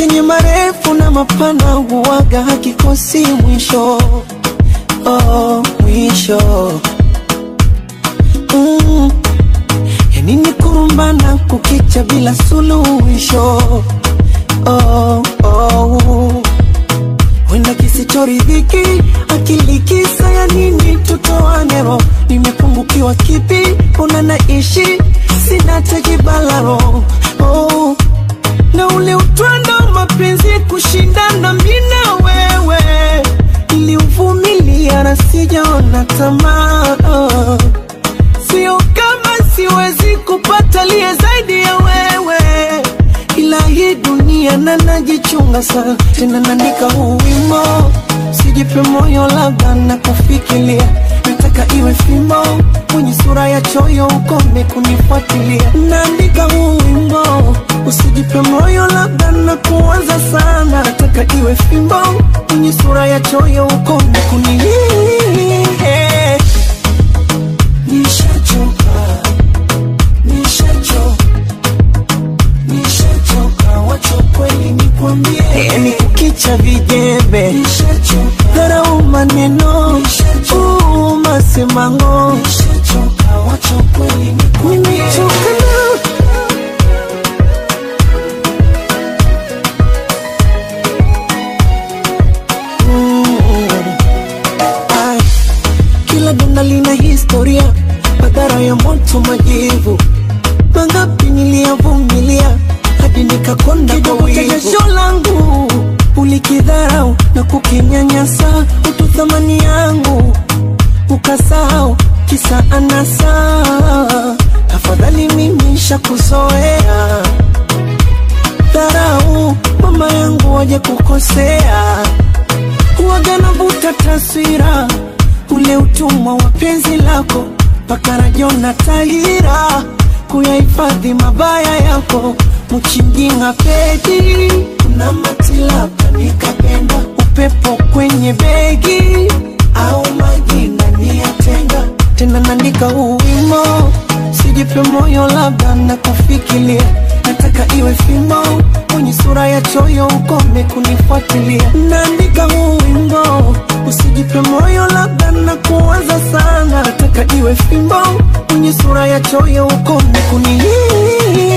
yenye marefu na mapana huwaga hakikosi mwisho oh, mwisho mm. yani ni kurumbana kukicha bila suluhisho oh, oh. wenda kisichoridhiki akili kisa ya nini tutoanero nimepungukiwa kipi una naishi sina tekibalaro oh. na ule utwando mapenzi kushindana mina wewe iliuvumilia na sijaona tamaa oh. sio kama siwezi kupata liye zaidi ya wewe ila hii dunia na najichunga sana tena naandika huu wimo sijipe moyo labda na kufikiria nataka iwe fimbo mwenye sura ya choyo ukome kunifuatilia naandika huu wimbo usijipe moyo labda na kuanza sana nataka iwe fimbo mwenye sura ya choyo ukome kunilia nishachoka nishachoka nishachoka wacho kweli nikwambie ni kukicha vijembe dharau maneno uu, masemango wacho kweli nimechoka na Mm. Ai, kila donda lina historia madhara ya moto majivu mangapi niliyavumilia hadi nikakonda kwa wivu jasho langu ulikidharau na kukinyanyasa utu thamani yangu ukasahau kisa anasa tafadhali mimi shakuzoea dharau mama yangu waje kukosea huwaga navuta taswira ule utumwa wa penzi lako mpaka rajona tahira kuyahifadhi mabaya yako mchinjinga pedi na matilapa nikapenda upepo kwenye begi au majina niyatenga tena naandika huu wimo sijipe moyo labda na kufikiria nataka iwe fimbo mwenye sura ya choyo ukome kunifuatilia naandika huu wimbo usijipe moyo labda na kuwaza sana nataka iwe fimbo mwenye sura ya choyo ukome kunilia